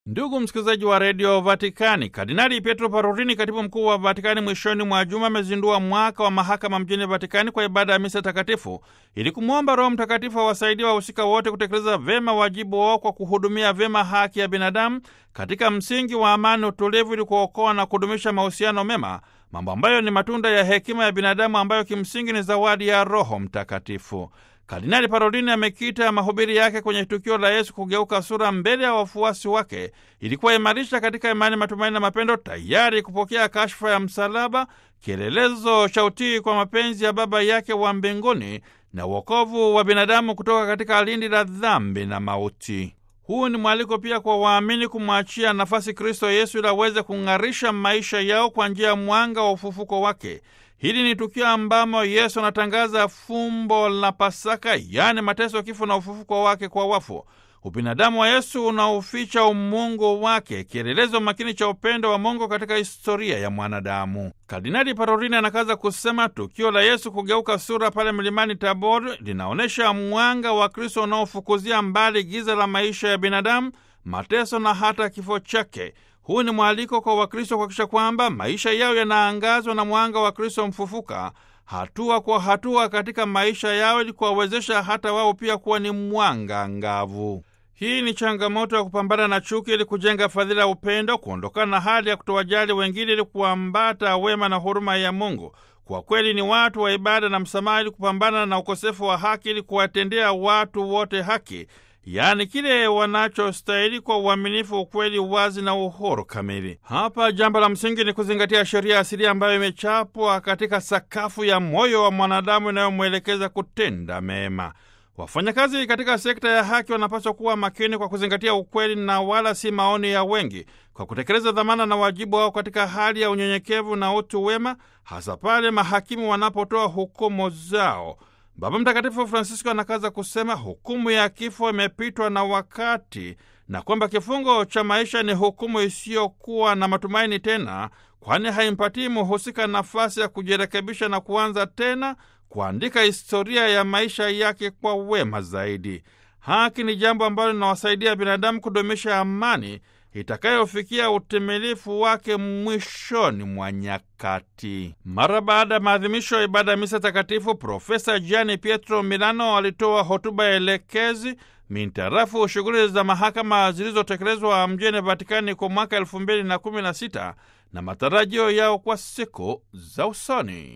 Ndugu msikilizaji wa redio Vatikani, Kardinali Pietro Parolini, katibu mkuu wa Vatikani, mwishoni mwa juma amezindua mwaka wa mahakama mjini Vatikani kwa ibada ya misa takatifu ili kumwomba Roho Mtakatifu awasaidia wahusika wote kutekeleza vyema wajibu wao kwa kuhudumia vyema haki ya binadamu katika msingi wa amani, utulivu, ili kuokoa na kudumisha mahusiano mema, mambo ambayo ni matunda ya hekima ya binadamu ambayo kimsingi ni zawadi ya Roho Mtakatifu. Kardinali Parolini amekita mahubiri yake kwenye tukio la Yesu kugeuka sura mbele ya wafuasi wake ili kuwaimarisha katika imani, matumaini na mapendo, tayari kupokea kashfa ya msalaba, kielelezo cha utii kwa mapenzi ya Baba yake wa mbinguni na uokovu wa binadamu kutoka katika lindi la dhambi na mauti. Huu ni mwaliko pia kwa waamini kumwachia nafasi Kristo Yesu ili aweze kung'arisha maisha yao kwa njia ya mwanga wa ufufuko wake. Hili ni tukio ambamo Yesu anatangaza fumbo la Pasaka, yaani mateso, kifo na ufufuko wake kwa wafu. Ubinadamu wa Yesu unaoficha umungu wake, kielelezo makini cha upendo wa Mungu katika historia ya mwanadamu. Kardinali Parolini anakaza kusema tukio la Yesu kugeuka sura pale mlimani Tabor linaonyesha mwanga wa Kristo unaofukuzia mbali giza la maisha ya binadamu, mateso na hata kifo chake. Huu ni mwaliko kwa Wakristo kuhakikisha kwamba maisha yao yanaangazwa na mwanga wa Kristo mfufuka hatua kwa hatua katika maisha yao ili kuwawezesha hata wao pia kuwa ni mwanga angavu. Hii ni changamoto ya kupambana na chuki ili kujenga fadhila ya upendo, kuondokana na hali ya kutowajali wengine ili kuambata wema na huruma ya Mungu. Kwa kweli ni watu wa ibada na msamaha ili kupambana na ukosefu wa haki ili kuwatendea watu wote haki yaani kile wanachostahili kwa uaminifu, ukweli, uwazi na uhuru kamili. Hapa jambo la msingi ni kuzingatia sheria asilia ambayo imechapwa katika sakafu ya moyo wa mwanadamu inayomwelekeza kutenda mema. Wafanyakazi katika sekta ya haki wanapaswa kuwa makini kwa kuzingatia ukweli na wala si maoni ya wengi, kwa kutekeleza dhamana na wajibu wao katika hali ya unyenyekevu na utu wema, hasa pale mahakimu wanapotoa hukumu zao. Baba Mtakatifu Francisco anakaza kusema hukumu ya kifo imepitwa na wakati na kwamba kifungo cha maisha ni hukumu isiyokuwa na matumaini tena, kwani haimpatii muhusika nafasi ya kujirekebisha na kuanza tena kuandika historia ya maisha yake kwa wema zaidi. Haki ni jambo ambalo linawasaidia binadamu kudumisha amani itakayofikia utimilifu wake mwishoni mwa nyakati. Mara baada ya maadhimisho ya ibada ya misa takatifu, Profesa Gianni Pietro Milano alitoa hotuba elekezi mintarafu shughuli za mahakama zilizotekelezwa mjini Vatikani kwa mwaka elfu mbili na kumi na sita na matarajio yao kwa siku za usoni.